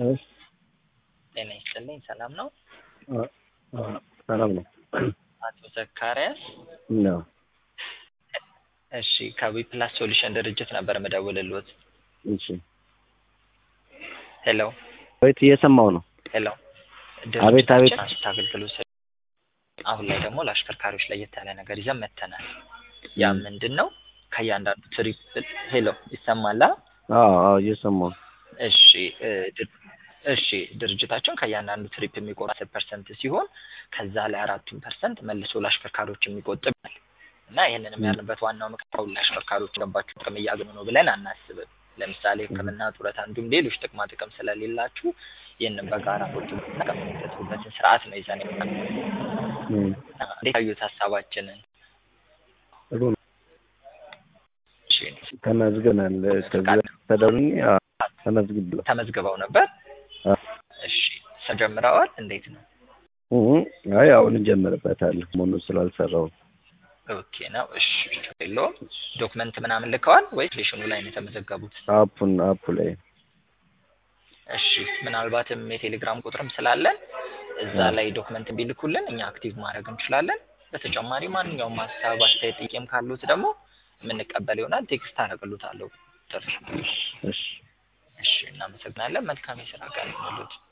እሺ ጤና ይስጥልኝ። ሰላም ነው? አ- አ- ሰላም ነው አቶ ዘካሪያስ ነው። እሺ ከዊፕላስ ሶሉሽን ድርጅት ነበር የምደውልልዎት። እሺ ሄሎ ወይት እየሰማው ነው። ሄሎ አቤት፣ አቤት። ድርጅታችን አገልግሎት ሰጪ አሁን ላይ ደግሞ ለአሽከርካሪዎች ለየት ያለ ነገር ይዘን መጥተናል። ያ ም። ምንድን ነው? ከእያንዳንዱ ትሪፕ ሄሎ ይሰማላ? አዎ አዎ እየሰማው ነው። እሺ እ ድር- እሺ ድርጅታችን ከእያንዳንዱ ትሪፕ የሚቆርጥ አስር ፐርሰንት ሲሆን ከዛ ላይ አራቱን ፐርሰንት መልሶ ለአሽከርካሪዎች የሚቆጥብ ነው እና ይህንንም ም። ያልንበት ዋናው ምክንያት አሁን ለአሽከርካሪዎች ገባችሁ ጥቅም እያገኙ ነው ብለን አናስብም። ለምሳሌ ሕክምና ጡረታ፣ እንዲሁም ሌሎች ጥቅማ ጥቅም ስለሌላችሁ ይህንን በጋራ ቁጭ ብለን የምንጠቀምበትን ስርዓት ነው ይዘን የመጣነው። ም። እንዴት አዩት ሀሳባችንን? ጥሩ ነው። እሺ ተመዝግበናል። ከዚህ በፊት ተደውሎኝ አዎ፣ ተመዝግቤያለሁ። ተመዝግበው ነበር? አ- እሺ ተጀምረዋል? እንዴት ነው? እ- አይ አሁን እንጀምርበታለን። መሆኑን ስላልሰራው ኦኬ ነው። እሺ ችግር የለውም። ዶክመንት ምናምን ልከዋል ወይስ ሌሽኑ ላይ ነው የተመዘገቡት? አፑን አፑ ላይ እሺ ምናልባትም የቴሌግራም ቁጥርም ስላለን እዛ አ- ላይ ዶክመንት ቢልኩልን እኛ አክቲቭ ማድረግ እንችላለን። በተጨማሪ ማንኛውም ሀሳብ፣ አስተያየት፣ ጥያቄም ካሉት ደግሞ የምንቀበል ይሆናል። ቴክስት አደርግልዎታለሁ። ጥሩ። እሺ እሺ እናመሰግናለን። መልካም የስራ ቀን ይሁንልዎት።